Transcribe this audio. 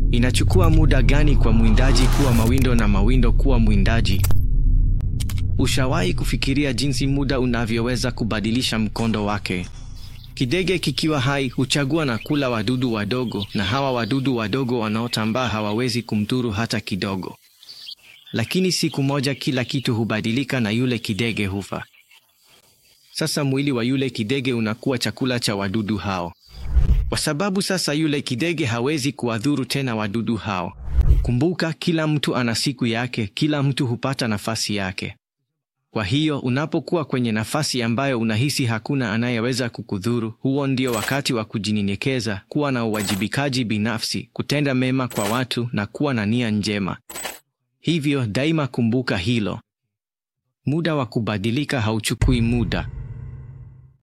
Inachukua muda gani kwa mwindaji kuwa mawindo na mawindo kuwa mwindaji? Ushawahi kufikiria jinsi muda unavyoweza kubadilisha mkondo wake? Kidege kikiwa hai huchagua na kula wadudu wadogo, na hawa wadudu wadogo wanaotambaa hawawezi kumdhuru hata kidogo. Lakini siku moja kila kitu hubadilika na yule kidege hufa. Sasa mwili wa yule kidege unakuwa chakula cha wadudu hao, kwa sababu sasa yule kidege hawezi kuwadhuru tena wadudu hao. Kumbuka, kila mtu ana siku yake, kila mtu hupata nafasi yake. Kwa hiyo unapokuwa kwenye nafasi ambayo unahisi hakuna anayeweza kukudhuru, huo ndio wakati wa kujinyenyekeza, kuwa na uwajibikaji binafsi, kutenda mema kwa watu na kuwa na nia njema. Hivyo daima kumbuka hilo. Muda wa kubadilika hauchukui muda.